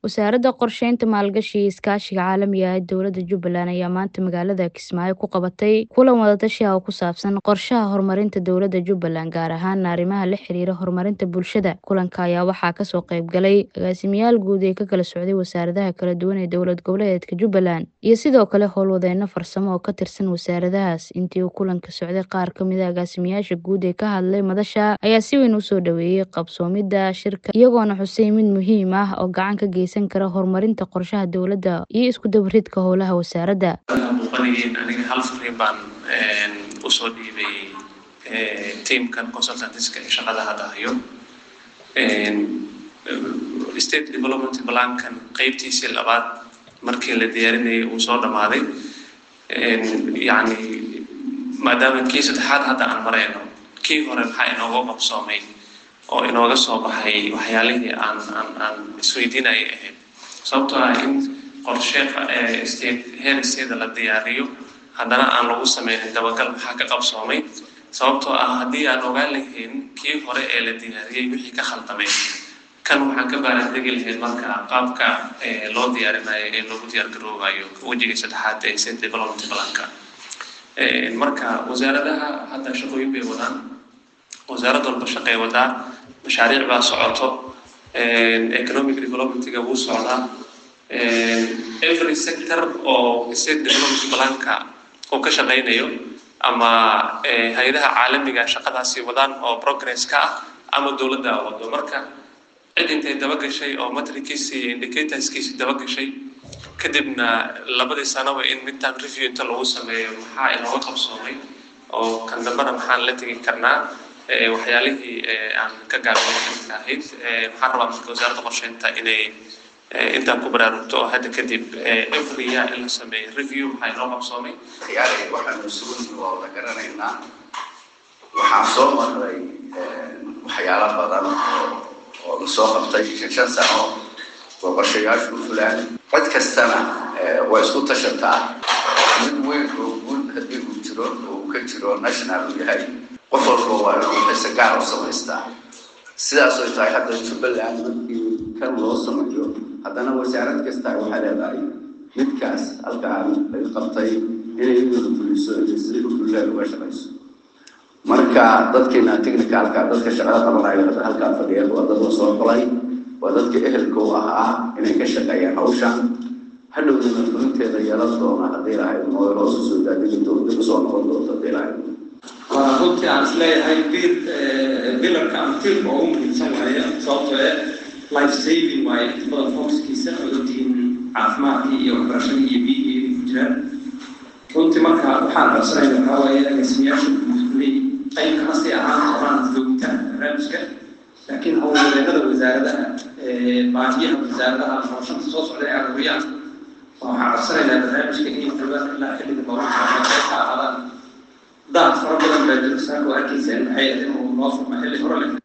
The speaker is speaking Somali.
Wasaaradda Qorsheynta, Maalgashiga iyo Iskaashiga Caalamiga ah ee Dowladda Jubbaland ayaa maanta magaalada Kismaayo ku qabatay kulan wada-tashi ah oo ku saabsan qorshaha horumarinta dowladda Jubbaland, gaar ahaan arrimaha la xiriira horumarinta bulshada. Kulanka ayaa waxaa kasoo qayb galay agaasimayaal guud ee ka kala socday wasaaradaha kala duwan ee dowlad goboleedka Jubbaland iyo sidoo kale howlwadeenno farsamo oo ka tirsan wasaaradahaas. Intii uu kulanka socday, qaar ka mid ah agaasimayaasha guud ee ka hadlay madasha ayaa si weyn u soo dhoweeyay qabsoomidda shirka, iyagoona xusay mid muhiim ah oo gacan ka geysan kara horumarinta qorshaha dowladda iyo isku dubbaridka howlaha wasaaradda. muuqanayeen aniga hal fariin baan usoo dhiibay teamkan consultantiska ee shaqada hadda hayo state development plankan qeybtiisii labaad markii la diyaarinayay uu soo dhammaaday yacni maadaama kii saddexaad hadda aan marayno kii hore maxaa inooga qabsoomay oo inooga soo baxay waxyaalihii aan aan aan isweydiinayay ahayd sababtoo ah in qorshe state heer state la diyaariyo haddana aan lagu sameynin dabagal maxaa ka qabsoomay sababtoo ah haddii aan ogaan lahayn kii hore ee la diyaariyey wixii ka khaldamay kan waxaan ka baaraandegi lahayn marka qaabka loo diyaarinayo ee loogu diyaargaroobayo wejiga saddexaad ee state development planka marka wasaaradaha hadda shaqooyin bay wadaan wasaarad walba shaqay wadaa mashaariic baa socoto economic developmentga wuu socdaa every sector oo state development planka uu ka shaqaynayo ama hay-adaha caalamiga shaqadaasi wadaan oo progress ka ah ama dowladda wado marka cid intay dabagashay oo matriciisi iyo indicatorskiisi dabagashay kadibna labadii sanaba in midterm review inta lagu sameeyo maxaa inooga qabsoomay oo kan dambena maxaan la tegi karnaa waxyaalihii aan ka gaabinay ka ahayd maxaan rabaa marka wasaaradda qorsheynta inay intaan ku baraarugto oo hadda kadib every year in la sameeyo review maxaa inoo qabsoomay ciyaaraya waxaanu sugan oo la garanaynaa waxaan soo marray waxyaalo badan oo oo la soo qabtay shan shan sano oo qorshayaashu u fulaan cid kastana waa isku tashataa mid weyn oo guud haddii uu jiro oo uu ka jiro national uu yahay qof walba waa inuu xiise gaar u samaystaa sidaas oo tahay hadda jubbaland markii kan loo sameeyo haddana wasaarad kasta waxay leedahay midkaas halkaan laga qabtay inay iyadu fuliso iyo sidii u fulilaan uga shaqayso marka dadkeena technicalka dadka shaqada qabanaya hadda halkaa fadhiya waa dad la soo xulay waa dadka ehelka u ahaa inay ka shaqeeyaan hawshan hadhowdana fulinteeda yeelan doona haddii lahayd mooy hoos usoo daadigi doonta kusoo noqon doonta haddii lahayd waa runtii aan isleeyahay bir bilarka ama tiirka ugu muhiimsan waaye sababtoo eh life saving waaye inta badan focuskiisa oo ogtihiin caafimaadkii iyo waxbarashadii iyo biyihii ku jiraan runtii marka waxaan qabsanayna waxaa waaye agaasimayaasha guudkuley qayb kama sii ahaan doonaan joogitaanka barnaamijka laakiin howlwadeennada wasaaradaha baahiyaha wasaaradaha farashanta soo socda ee aruuriyaan waxaan qabsanaynaa barnaamijka inay joogaan ilaa xilliga mawlidka qayb ka ahaadaan daad fara badan baa jiro saaka waa arkaysaan maxay ahayd inuu noo furma xilli hore leh